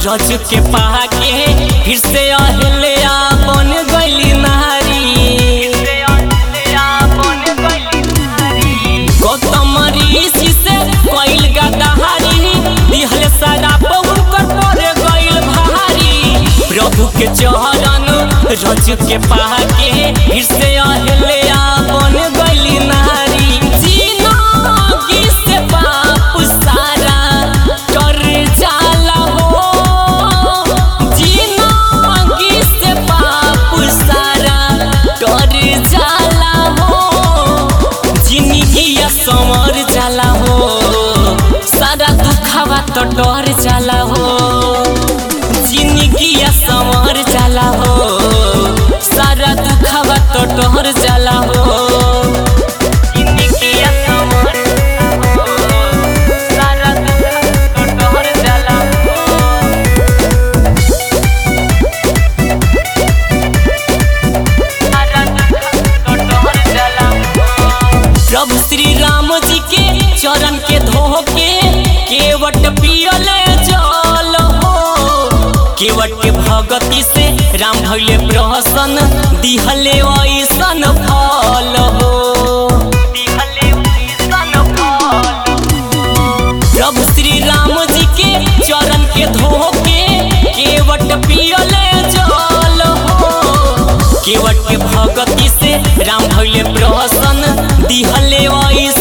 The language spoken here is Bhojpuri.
रज के पाके फिर से अहल्या बन गईली नारी गौतम ऋषि से कइल गदाहारी दिहल सारा बहु कर पर गइल भारी प्रभु के चरण रज के पाके फिर से अहल्या बन गईली नारी जिनगी से बाप सारा कर जाला हो जिनगी से बाप सारा कर जाला हो जिंदगिया समर जाला हो सारा दुखावा तो डर जाला हो जिंदगिया समर जाला हो सारा दुखावा तो डर जाला हो जिंदगिया समर जाला हो, सारा दुखावा तो डर जाला हो। प्रभु श्री राम जी के चरण के धोके केवट पियले जल हो केवट के भगति से राम भैले प्रसन्न दिहले ऐसन फल हो प्रभु श्री राम जी के चरण के धोके केवट पियले जल हो केवट के भगति से राम भैले प्रसन्न दिहले ऐसन